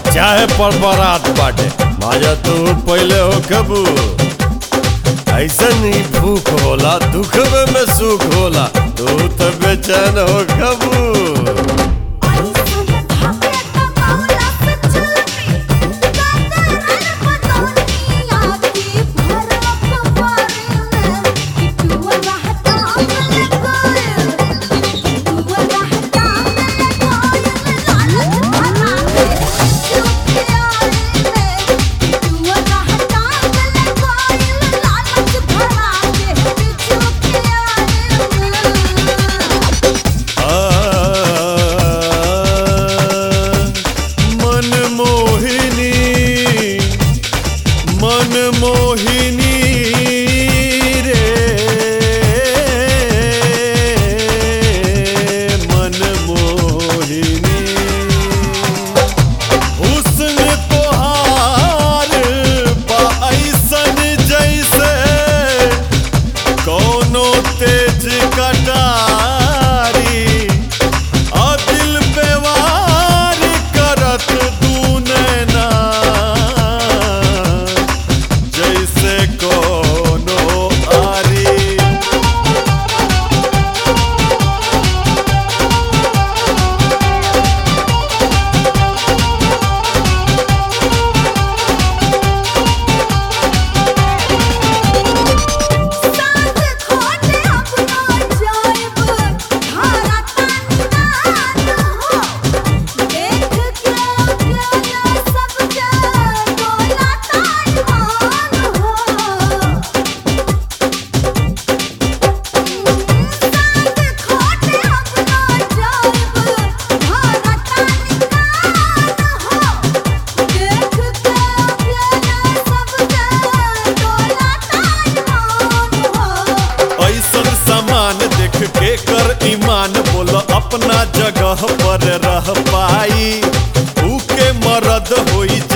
चाहे परपरात बाटे माजा तू पहले हो कबू ऐसन ही भूख होला दुखवे में सुख होला तू तो बेचैन हो कबू मन मोहिनी मन मोहिनी रे मन मोहिनी हुस्न तोहार बा ऐसन जैसे कोनो तेज कटारी आ दिल पे वार करत दूनैना जैसे कोनो आरी ऐसन सामान देख के कर ईमान बोल अपना जगह पर रह पाई ऊ के मरद होई